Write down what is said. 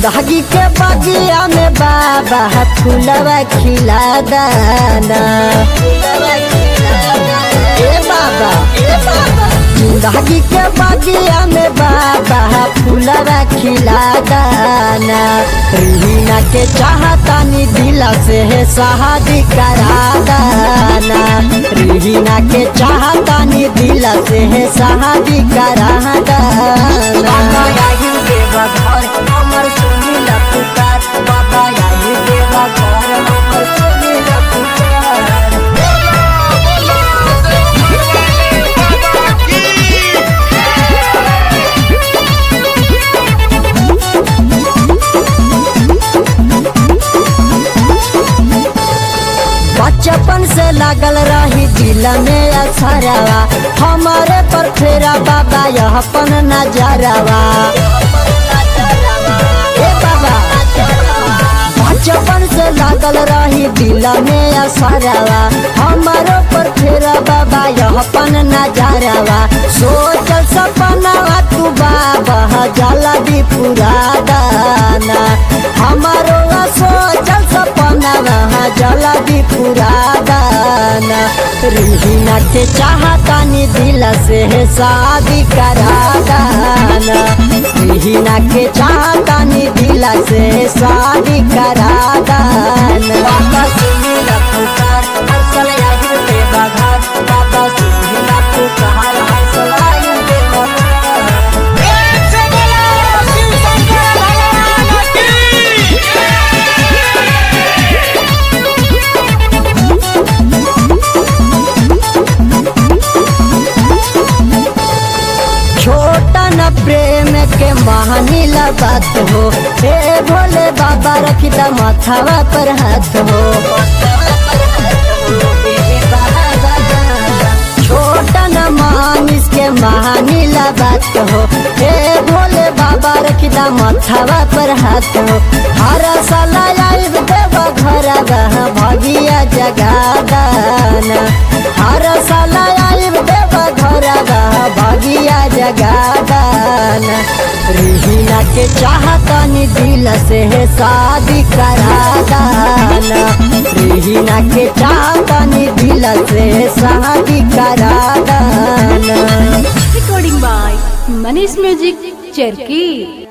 जिंदगी के बगिया में बाबा फूलवा खिला दाना ए बाबा जिंदगी के बगिया में बाबा फूलवा खिला दाना रीना के चाहतानी दिला से है शादी करा दाना रीना के चाहतानी दिला से है शादी करा दाना बाबा आई देवा घर हमर सुनीला पुकार बाबा आई देवा घर हमर सुनीला पुकार बचपन से लागल रही दिल में असरवा हमारे पर फेरा बाबा यहपन नजरवा ए बाबा बचपन से लागल रही दिल में असरवा हमारे पर फेरा बाबा यहपन नजरवा सोचल सपनावा तू बाबा जला दी पूरा दाना हमारो सोचल सपनावा जला दी पूरा दाना रिहिना के चाहतानी दिल से शादी करा दाना रिहिना के चाहतानी दिल से शादी करा दाना बाबा सुनीला पुकार हंसल आयु के बघार बाबा सुनीला पुकार हंसल आयु के बघार छोटा न प्रेम के महानी बात हो हे भोले बाबा रखी द माथावा पर हाथ हो छोटा न मानिस के महानी बात हो हे भोले बाबा रखी द माथावा पर हाथ हो हर साल आइब देव घर भगिया जगा दाना हर साल आइब देव घर भगिया जगा दाना रिहिना के चाहतानी दिल से शादी करा दाना रिहिना के चाहतानी दिल से शादी करा दाना Recording by Manish Music, Cherki.